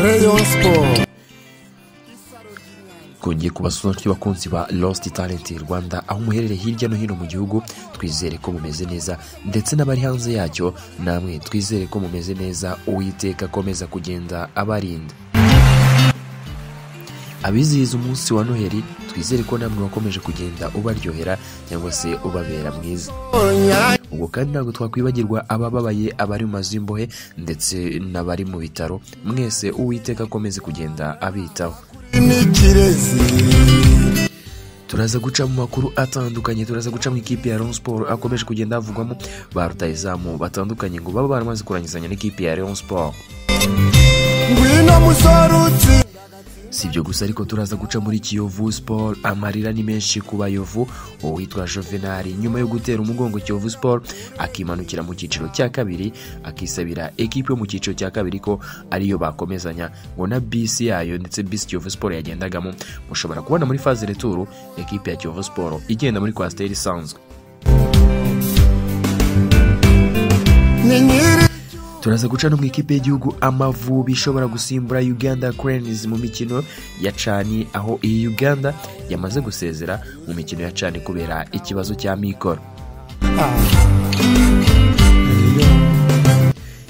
Rayon Sport twongeye kubasura bakunzi ba Lost Talent Rwanda aho muherereye hirya no hino mu gihugu twizere ko mumeze neza ndetse n'abari hanze yacyo namwe twizere ko mumeze neza uwiteka akomeza kugenda abarinda abizihiza umunsi wa noheli twizere ko namwe wakomeje kugenda ubaryohera cyangwa se ubabera mwiza ubwo kandi ntabwo twakwibagirwa abababaye abari mu mazu y'imbohe ndetse n'abari mu bitaro mwese uwiteka akomeze kugenda abitaho n'ikirezi turaza guca mu makuru atandukanye turaza guca mu ikipe ya Rayon Sport akomeje kugenda havugwamo ba rutahizamu batandukanye ngo baba baramaze kurangizanya n'ikipe ya Rayon Sport ngwino musore utsinda si ibyo gusa ariko turaza guca muri Kiyovu Sport amarira ni menshi ku bayovu uwitwa Juvenal nyuma yo gutera umugongo Kiyovu Sport akimanukira mu cyiciro cya kabiri akisabira ekipe yo mu cyiciro cya kabiri ko ariyo bakomezanya ngo na bisi yayo ndetse bisi Kiyovu Sport yagendagamo mushobora kubona muri faze returu ekipe ya Kiyovu Sport igenda muri kwasiteri isanzwe ni nyiri turaza guca no mu ikipe y'igihugu amavubi ishobora gusimbura uganda cranes mu mikino ya cani aho iyi uganda yamaze gusezera mu mikino ya cani kubera ikibazo cya mikoro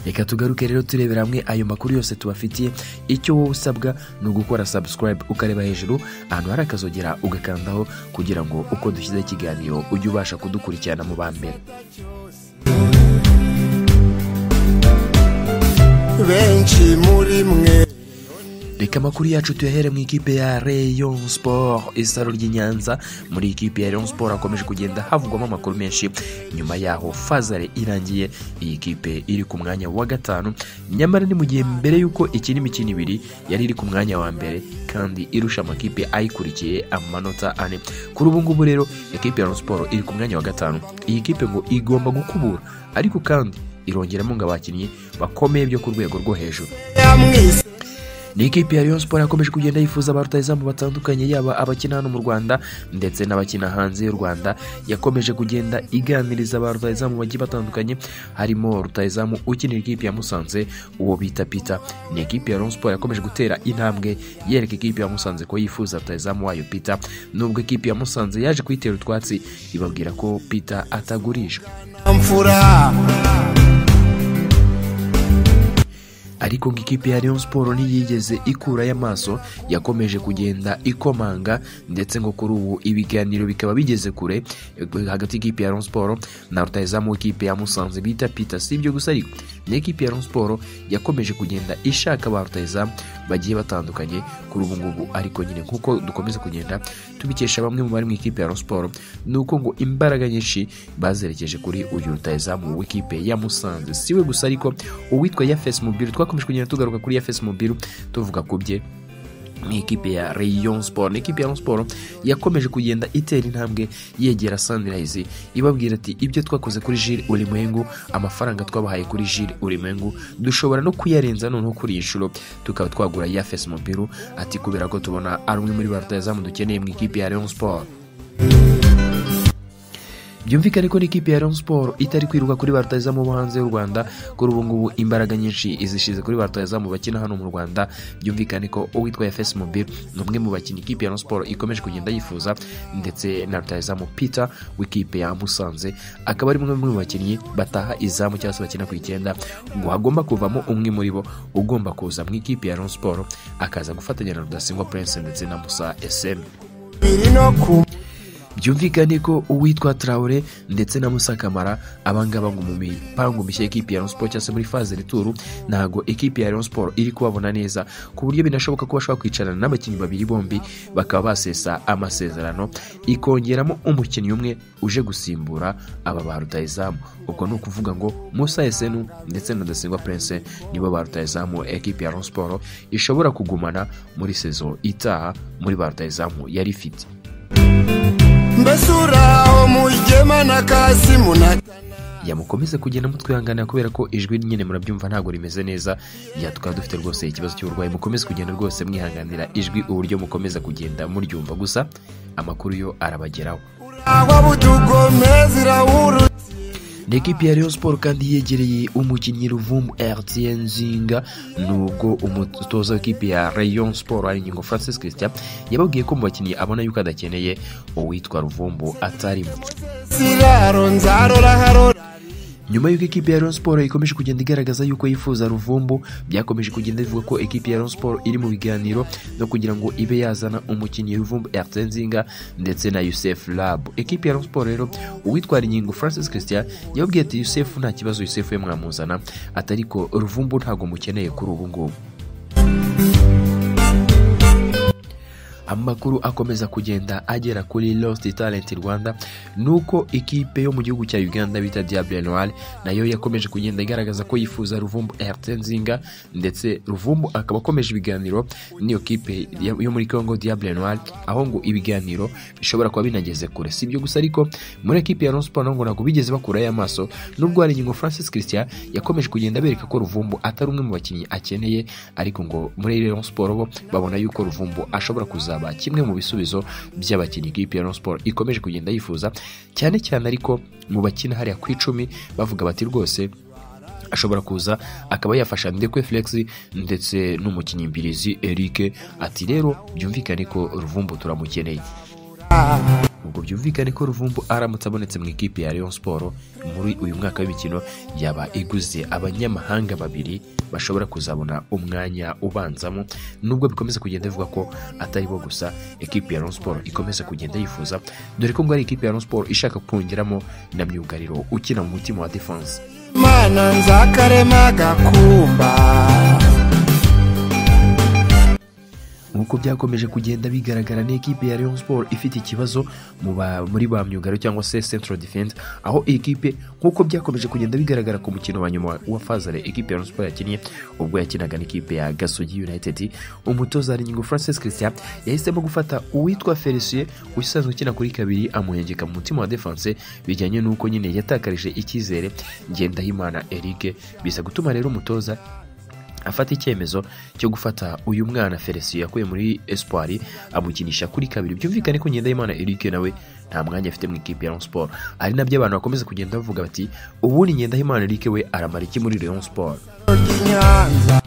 reka tugaruke rero turebera hamwe ayo makuru yose tubafitiye icyo wowe usabwa ni ugukora subscribe ukareba hejuru ahantu hari akazogera ugakandaho kugira ngo uko dushyizeho ikiganiro ujye ubasha kudukurikirana mu ba mbere benshi muri mwe reka amakuru yacu tuyahere mu ikipe ya rayon sport isaro ry'i nyanza muri ikipe ya rayon sport hakomeje kugenda havugwamo amakuru menshi nyuma yaho fazare irangiye iyi kipe iri ku mwanya wa gatanu nyamara ni mu gihe mbere y'uko ikina imikino ibiri yari iri ku mwanya wa mbere kandi irusha amakipe ayikurikiye amanota ane kuri ubu ngubu rero ikipe ya rayon sport iri ku mwanya wa gatanu iyi kipe ngo igomba gukubura ariko kandi irongeramo ngo abakinnyi bakomeye byo ku rwego rwo hejuru yamwise ni ikipe ya Rayon Sport yakomeje kugenda yifuza ba rutahizamu batandukanye yaba abakina hano mu Rwanda ndetse n'abakina hanze y'u Rwanda yakomeje kugenda iganiriza ba rutahizamu bagiye batandukanye harimo rutahizamu ukinira ikipe ya Musanze uwo bita Peter ni ikipe ya Rayon Sport yakomeje gutera intambwe yereka ikipe ya Musanze ko yifuza rutahizamu wayo Peter nubwo ikipe ya Musanze yaje kuyitera utwatsi ibabwira ko Peter atagurishwa amfura ariko ngo ikipe ya Rayon Sport ntiyigeze ikurayo amaso yakomeje kugenda ikomanga ndetse ngo kuri ubu ibiganiro bikaba bigeze kure hagati y'ikipe ya Rayon Sport na rutahizamu w'ikipe ya Musanze bita Peter si ibyo gusa ariko n'ikipe ya Rayon Sport yakomeje kugenda ishaka ba rutahizamu bagiye batandukanye kuri ubu ngubu ariko nyine nk'uko dukomeza kugenda tubikesha bamwe mu bari mu ikipe ya Rayon Sport ni uko ngo imbaraga nyinshi bazerekeje kuri uyu rutahizamu w'ikipe ya Musanze siwe gusa ariko uwitwa Yafes Mubiru twakomeje kugenda tugaruka kuri Yafes Mubiru tuvuga ku bye ni ikipe ya Rayon Sport ni ikipe ya Rayon Sport yakomeje kugenda itera intambwe yegera Sunrise ibabwira ati ibyo twakoze kuri Jules Ulimwengu amafaranga twabahaye kuri Jules Ulimwengu dushobora no kuyarenza noneho kuri iyi nshuro tukaba twagura Yafes Mubiru ati kubera ko tubona ari umwe muri ba rutahizamu dukeneye mu ikipe ya Rayon Sport byumvikane ko n'ikipe ya Rayon Sport itari kwiruka kuri ba rutahizamu bo hanze y'u Rwanda kuri ubu ngubu imbaraga nyinshi izishize kuri ba rutahizamu bakina hano mu Rwanda byumvikane ko uwitwa FS Mobile ni umwe mu bakinnyi ikipe ya Rayon Sport ikomeje kugenda yifuza ndetse na rutahizamu Peter w'ikipe ya Musanze akaba ari umwe mu bakinnyi bataha izamu cyangwa se bakina ku icyenda ngo hagomba kuvamo umwe muri bo ugomba kuza mu ikipe ya Rayon Sport akaza gufatanya na Rudasingwa Prince ndetse na Musa SM biri no ku byumvikane ko uwitwa Traore ndetse na Musa Kamara abangaba ngo mu mipango mishya y'ikipe ya Rayon Sport cyangwa se muri faze rituru ntago ikipe ya Rayon Sport iri kubabona neza ku buryo binashoboka ko bashobora kwicarana n'abakinnyi babiri bombi bakaba basesa amasezerano ikongeramo umukinnyi umwe uje gusimbura aba ba rutahizamu ubwo ni ukuvuga ngo Musa Esenu ndetse na Rudasingwa Prince nibo ba rutahizamu ekipe ya Rayon Sport ishobora kugumana muri sezo itaha muri ba rutahizamu yari ifite mbese uraho mujyema na kasimu na yamukomeze kugenda mutwihanganira kubera ko ijwi nyine murabyumva ntabwo rimeze neza ya tukaba dufite rwose ikibazo cy'uburwayi mukomeze kugenda rwose mwihanganira ijwi uburyo mukomeza kugenda muryumva gusa amakuru yo arabageraho uraho butugomeza irahurutse n'ikipe ya Rayon Sport kandi yegereye umukinnyi Ruvumu Etienne Nzinga nubwo umutoza w'ikipe ya Rayon Sport ari Nyingo Francis Christian yababwiye ko mu bakinnyi abona yuko adakeneye uwitwa Ruvumbu atarimo siraro nzarora harora nyuma y'uko ikipe ya Rayon Sport ikomeje kugenda igaragaza yuko yifuza Ruvumbu byakomeje kugenda bivuga ko ikipe ya Rayon Sport iri mu biganiro no kugira ngo ibe yazana umukinnyi Ruvumbu Etienne Nzinga ndetse na Youssef Lab ikipe ya Rayon Sport rero uwitwara inyingo Francis Christian yababwiye ati Youssef nta kibazo Youssef we mwamuzana ati ariko Ruvumbu ntabwo mukeneye kuri ubu ngubu amakuru akomeza kugenda agera kuri Lost Talent Rwanda nuko ikipe yo mu gihugu cya Uganda bita Diable Noir nayo yakomeje kugenda igaragaza ko yifuza Ruvumbu Etienne Nzinga ndetse Ruvumbu akaba akomeje ibiganiro n'iyo kipe ya- yo muri Congo Diable Noir aho ngo ibiganiro bishobora kuba binageze kure si ibyo gusa ariko muri ekipe ya Rayon Sport naho ngo ntabwo bigeze bakurayo amaso nubwo hari ingingo Francis Christian yakomeje kugenda bereka ko Ruvumbu atari umwe mu bakinnyi akeneye ariko ngo muri Rayon Sport bo babona yuko Ruvumbu ashobora kuzaba kimwe mu bisubizo by'abakinnyi ikipe ya Rayon Sport ikomeje kugenda yifuza cyane cyane ariko mu bakina hariya ku icumi bavuga bati rwose ashobora kuza akaba yafasha ndekwe flex ndetse n'umukinnyi mbirizi Eric ati rero byumvikane ko Ruvumbu turamukeneye ubwo byumvikane ko Ruvumbu aramutse abonetse mu ikipe ya Rayon Sport muri uyu mwaka w'imikino yaba iguze abanyamahanga babiri bashobora kuzabona umwanya ubanzamo nubwo bikomeza kugenda bivugwa ko atari bo gusa ikipe ya Rayon Sport ikomeza kugenda yifuza dore ko ngo ari ikipe ya Rayon Sport ishaka kongeramo na myugariro ukina mu mutima wa defense mana nzakarema gakumba nk'uko byakomeje kugenda bigaragara n'ikipe ya Rayon Sport ifite ikibazo mu ba- muri ba myugaro cyangwa se Central Defense aho iyi kipe nk'uko byakomeje kugenda bigaragara ku mukino wa nyuma wa Fazare ikipe ya Rayon Sport yakinnye ubwo yakinaga n'ikipe ya Gasogi United umutoza Nyingo Francis Christian yahisemo gufata uwitwa Felicien usanzwe ukina kuri kabiri amuhengeka mu mutima wa defense bijyanye n'uko nyine yatakarije icyizere Ngendahimana Eric bisa gutuma rero umutoza afata icyemezo cyo gufata uyu mwana felicien yakuye muri espoir amukinisha kuri kabiri byumvikane ko ngendahimana eric nawe nta mwanya afite mu ikipe ya Rayon Sport ari nabyo abantu bakomeza kugenda bavuga bati ubundi ngendahimana eric we aramara iki muri Rayon Sport ry'inyanza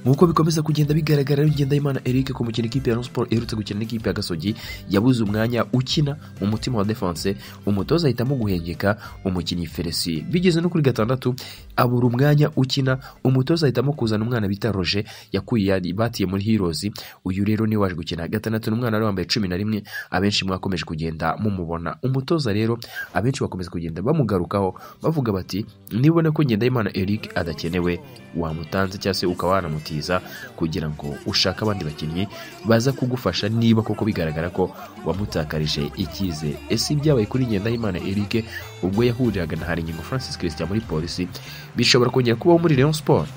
nk'uko bikomeza kugenda bigaragara rero ngendahimana eric ku mukino ikipe ya Rayon Sport iherutse gukina n'ikipe ya gasogi yabuze umwanya ukina mu mutima wa defense umutoza ahitamo guhengeka umukinnyi felicien bigeze no kuri gatandatu abura umwanya ukina umutoza ahitamo kuzana umwana bita roger yakuye yari- batiye muri heroes uyu rero niwe waje gukina gatandatu ni umwana wari wambaye cumi na rimwe abenshi mwakomeje kugenda mumubona umutoza rero abenshi bakomeza kugenda bamugarukaho bavuga bati nibona ko ngendahimana eric adakenewe wamutanze cyangwa se ukaba wanamutiza kugira ngo ushake abandi bakinnyi baza kugufasha niba koko bigaragara ko wamutakarije icyizere ese ibyabaye kuri ngendahimana eric ubwo yahuriraga na haringingo francis christian muri polisi bishobora kongera kubaho muri rayon sport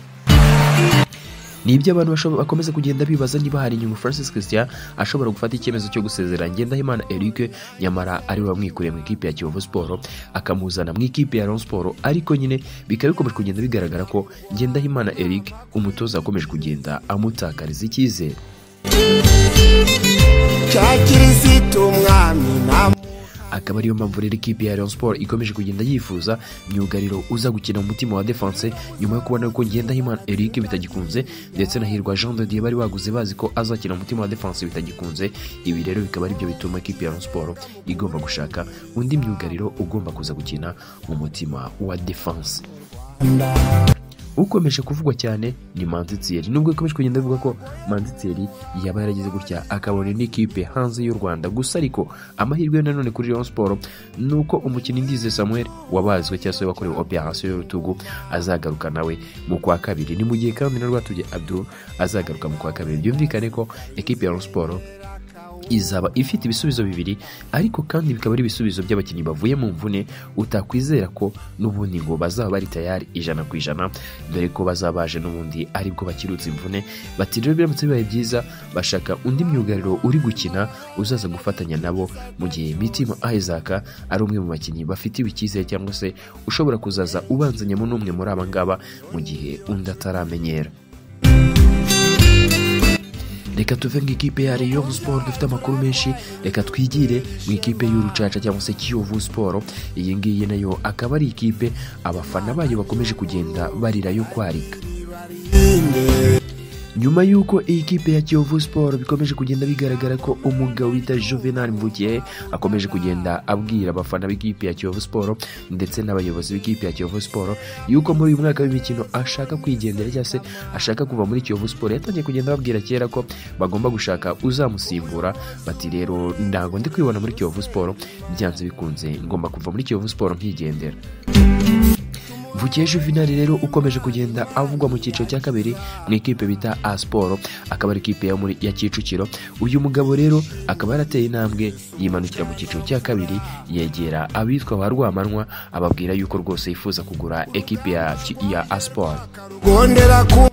ni ibyo abantu bashobo- bakomeza kugenda bibaza niba hari inyungu francis christian ashobora gufata icyemezo cyo gusezera ngendahimana eric nyamara ariwe wamwikuriye mu ikipe ya kiyovu siporo akamuzana mu ikipe ya Rayon siporo ariko nyine bikaba bikomeje kugenda bigaragara ko ngendahimana eric umutoza akomeje kugenda amutakariza icyizere cya kirisitu umwami na akaba ariyo mpamvu rero ikipe ya Rayon Sport ikomeje kugenda yifuza myugariro uza gukina mu mutima wa defense nyuma yo kubona ko Ngendahimana Eric bitagikunze ndetse na Hirwa Jean de Dieu bari baguze bazi ko azakina mu mutima wa defense bitagikunze ibi rero bikaba aribyo bituma ikipe ya Rayon Sport igomba gushaka undi myugariro ugomba kuza gukina mu mutima wa defense ukomeje kuvugwa cyane ni manzi Thierry. nubwo ikomeje kugenda bivuga ko manzi Thierry yaba yaragize gutya akabona n'ikipe hanze y'u rwanda gusa ariko amahirwe yo nanone kuri Rayon Sport ni uko umukinnyi Ndize Samuel wabazwe cyangwa se wakorewe operation y'urutugu azagaruka nawe mu kwa kabiri ni mu gihe kandi na Rwatubye Abdul azagaruka mu kwa kabiri byumvikane ko ekipe ya Rayon Sport izaba ifite ibisubizo bibiri ariko kandi bikaba ari ibisubizo by'abakinnyi bavuye mu mvune utakwizera ko n'ubundi ngo bazaba bari tayari ijana ku ijana dore ko bazaba baje n'ubundi aribwo bakirutse imvune bati rero biramutse bibaye byiza bashaka undi myugariro uri gukina uzaza gufatanya nabo mu gihe mitima isaac ari umwe mu bakinnyi bafitiwe icyizere cyangwa se ushobora kuzaza ubanzanyemo n'umwe muri aba ngaba mu gihe undi ataramenyera reka tuve mu ikipe ya Rayon Sport dufite amakuru menshi reka twigire mu ikipe y'urucaca cyangwa se Kiyovu Sport iyi ngiyi nayo akaba ari ikipe abafana bayo bakomeje kugenda barira yo kwarika nyuma y'uko iyi kipe ya Kiyovu Sport bikomeje kugenda bigaragara ko umugabo wita Juvenal Mvukiye akomeje kugenda abwira abafana b'ikipe ya Kiyovu Sport ndetse n'abayobozi b'ikipe ya Kiyovu Sport yuko muri uyu mwaka w'imikino ashaka kwigendera cyangwa se ashaka kuva muri Kiyovu Sport yatangiye kugenda ababwira kera ko bagomba gushaka uzamusimbura bati rero ntabwo ndi kwibona muri Kiyovu Sport byanze bikunze ngomba kuva muri Kiyovu Sport nkigendera Mvukiye Juvenal rero ukomeje kugenda avugwa mu cyiciro cya kabiri mu ikipe bita A Sport akaba ari ikipe ya muri ya Kicukiro uyu mugabo rero akaba yarateye intambwe yimanukira mu cyiciro cya kabiri yegera abitwa ba Rwamanwa ababwira yuko rwose yifuza kugura ekipe ya ya A Sport rwondera ku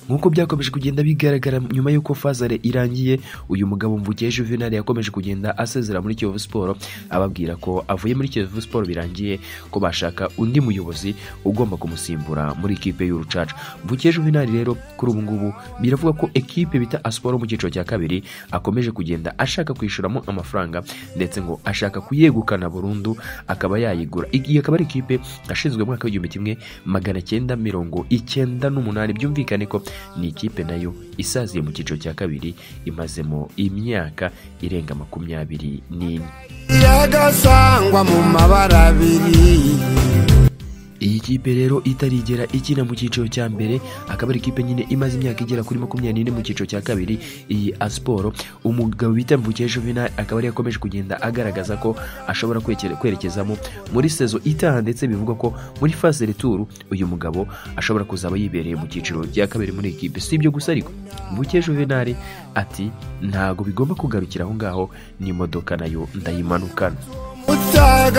nk'uko byakomeje kugenda bigaragara nyuma y'uko fazare irangiye uyu mugabo mvukiye juvenal yakomeje kugenda asezera muri kiyovu siporo ababwira ko avuye muri kiyovu siporo birangiye ko bashaka undi muyobozi ugomba kumusimbura muri ikipe y'urucaca mvukiye juvenal rero kuri ubu ngubu biravuga ko ekipe bita asiporo mu cyiciro cya kabiri akomeje kugenda ashaka kwishyuramo amafaranga ndetse ngo ashaka kuyegukana burundu akaba yayigura iyi akaba ari ikipe yashinzwe mu mwaka w'igihumbi kimwe magana cyenda mirongo icyenda n'umunani byumvikane ko ni ikipe nayo isaziye mu cyiciro cya kabiri imazemo imyaka irenga makumyabiri n'ine iragasangwa mu mabara abiri iyi kipe rero itarigera ikina mu cyiciro cya mbere akaba ari ikipe nyine imaze imyaka igera kuri makumyabiri n'ine mu cyiciro cya kabiri iyi asiporo umugabo bita mvukiye juvenal akaba ariyo akomeje kugenda agaragaza ko ashobora kwekere- kwerekezamo muri sezo itaha ndetse bivugwa ko muri fase returu uyu mugabo ashobora kuzaba yibereye mu cyiciro cya kabiri muri iyi kipe si ibyo gusa ariko mvukiye juvenal ati ntago bigomba kugarukira aho ngaho n'imodoka nayo ndayimanukana utaga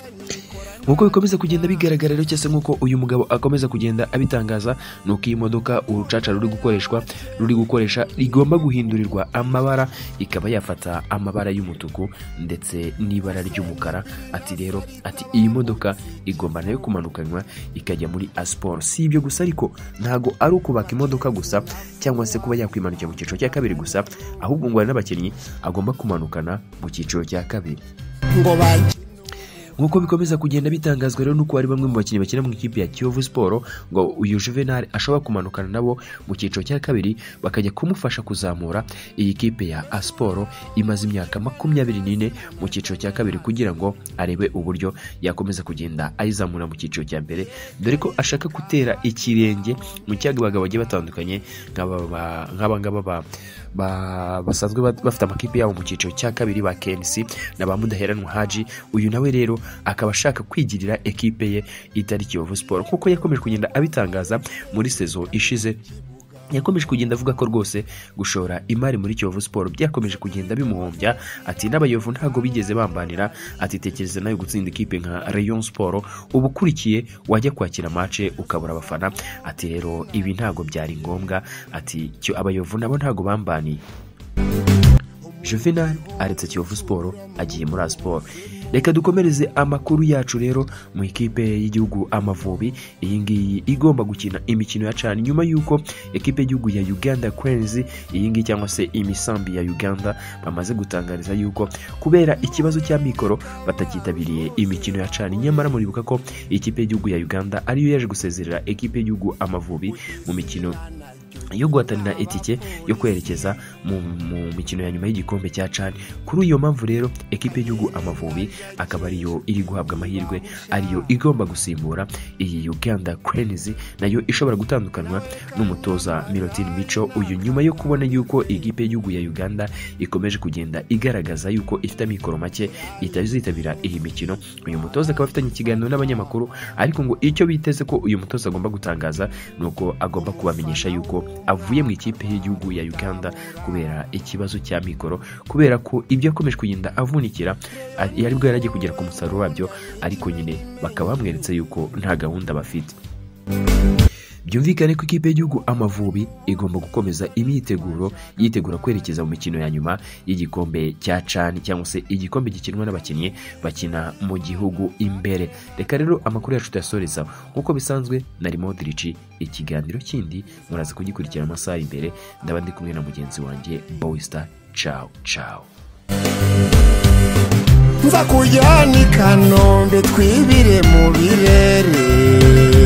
nk'uko bikomeza kugenda bigaragara rero cyangwa se nk'uko uyu mugabo akomeza kugenda abitangaza ni uko iyi modoka urucaca ruri gukoreshwa ruri gukoresha rigomba guhindurirwa amabara ikaba yafata amabara y'umutuku ndetse n'ibara ry'umukara ati rero ati iyi modoka igomba nayo kumanukanywa ikajya muri asiporo si ibyo gusa ariko ntago ari ukubaka imodoka gusa cyangwa se kuba yakwimanukira mu cyiciro cya kabiri gusa ahubwo ngo hari n'abakinnyi agomba kumanukana mu cyiciro cya kabiri ngo bajye nk'uko bikomeza kugenda bitangazwa rero nuko hari bamwe mu bakinnyi bakina mu ikipe ya Kiyovu Sport ngo uyu Juvenal ashobora kumanukana nabo mu cyiciro cya kabiri bakajya kumufasha kuzamura iyi kipe ya Asporo imaze imyaka makumyabiri n'ine mu cyiciro cya kabiri kugira ngo arebe uburyo yakomeza kugenda ayizamura mu cyiciro cya mbere dore ko ashaka gutera ikirenge mu cyaga abagabo bagiye batandukanye nk'aba ba- nk'aba ngaba ba- ba- basanzwe ba- bafite amakipe yabo mu cyiciro cya kabiri ba KNC na ba Mudaheranwa Haji uyu nawe rero akaba ashaka kwigirira ekipe ye itari Kiyovu Sport kuko yakomeje kugenda abitangaza muri sezo ishize yakomeje kugenda avuga ko rwose gushora imari muri Kiyovu Sport byakomeje kugenda bimuhombya ati n'abayovu ntago bigeze bambanira ati tekereza nawe gutsinda ikipe nka Rayon Sport uba ukurikiye wajya kwakira mace ukabura abafana ati rero ibi ntago byari ngombwa ati cyo abayovu nabo ntago bambaniye Juvenal aretse Kiyovu Sport agiye muri Asiporo reka dukomereze amakuru yacu rero mu ikipe y'igihugu Amavubi iyi ngiyi igomba gukina imikino ya cani nyuma y'uko ekipe y'igihugu ya Uganda Cranes iyi ngiyi cyangwa se imisambi ya Uganda bamaze gutangariza yuko kubera ikibazo cya mikoro batakitabiriye imikino ya cani nyamara muribuka ko ikipe y'igihugu ya Uganda ariyo yaje gusezerera ekipe y'igihugu Amavubi mu mikino yo guhatanira itike yo kwerekeza mu, mu mikino ya nyuma y'igikombe cya cani kuri iyo mpamvu rero ekipe y'igihugu amavubi akaba ariyo iri guhabwa amahirwe ariyo igomba gusimbura iyi uganda cranes nayo ishobora gutandukanywa n'umutoza mirotin mico uyu nyuma yo kubona yuko ikipe y'igihugu ya uganda ikomeje kugenda igaragaza yuko ifite amikoro make itazitabira iyi mikino uyu mutoza akaba afitanye ikiganiro n'abanyamakuru ariko ngo icyo biteze ko uyu mutoza agomba gutangaza ni uko agomba kubamenyesha yuko avuye mu ikipe y'igihugu ya uganda kubera ikibazo cya mikoro kubera ko ibyo yakomeje kugenda avunikira a- yari bwo yaragiye kugera ku musaruro wabyo ariko nyine bakaba bamweretse yuko nta gahunda bafite byumvikane ko ikipe y'igihugu amavubi igomba gukomeza imyiteguro yitegura kwerekeza mu mikino ya nyuma y'igikombe cya cani cyangwa se igikombe gikinwa n'abakinnyi bakina mu gihugu imbere reka rero amakuru yacu tuyasoreza nk'uko bisanzwe nari modirici ikiganiro kindi muraza kugikurikira amasaha imbere ndaba ndi kumwe na mugenzi wanjye bowisita cawo cawo nza kujyana i kanombe twibire mu birere